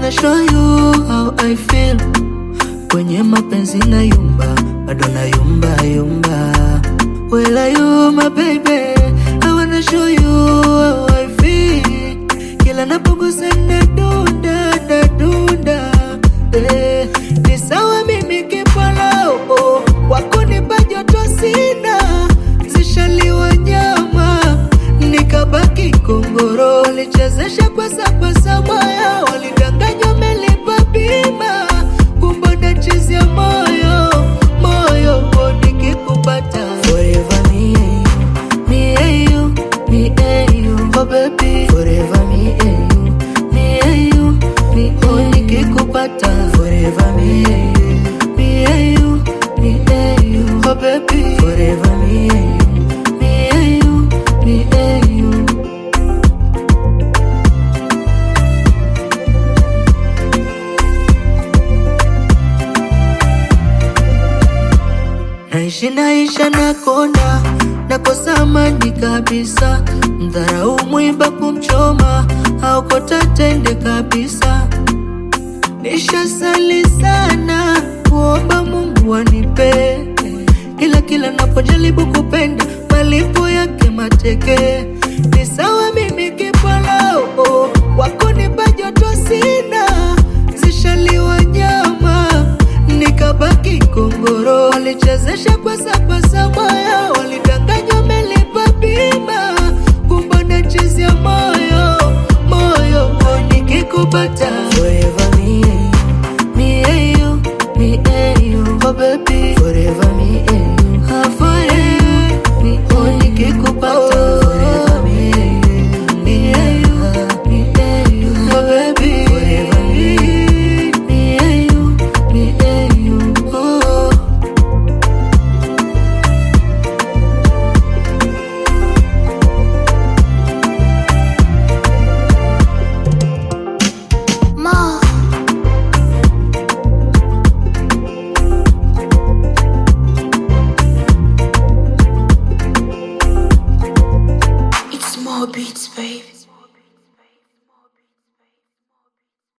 wanna show you how I feel. Kwenye mapenzi na yumba, bado na yumba yumba. Well, are you my baby? I wanna show you how I feel. Kila napogusa na dunda na dunda. Eh, ni sawa mimi kipala oh, wako nipa joto sina, zishaliwa nyama nikabaki kongoro, walichezesha kwa sapasa moyo, walidanganywa melipa bima, kumbe nachezea moyo moyo, oh, nikikupata forever me and you, me and you, me and you, oh baby, forever me and you, me and you, me and you, nikikupata forever me and you, me and you, me and you, oh baby, forever me and you, me and you, me and you. Naishi naisha na konda nakosa amani kabisa, mdharau mwiba kumchoma aokota tende kabisa. Nishasali sana kuomba Mungu anipe, ila kila napojaribu kupenda malipo yake mateke. Ni sawa mimi kipala oh, wako nipa joto sina, zishaliwa nyama nikabaki kongoro, walichezesha kwa sapasa moyo, walidanganywa melipa bima, kumbe nachezea moyo moyo, oh, nikikupata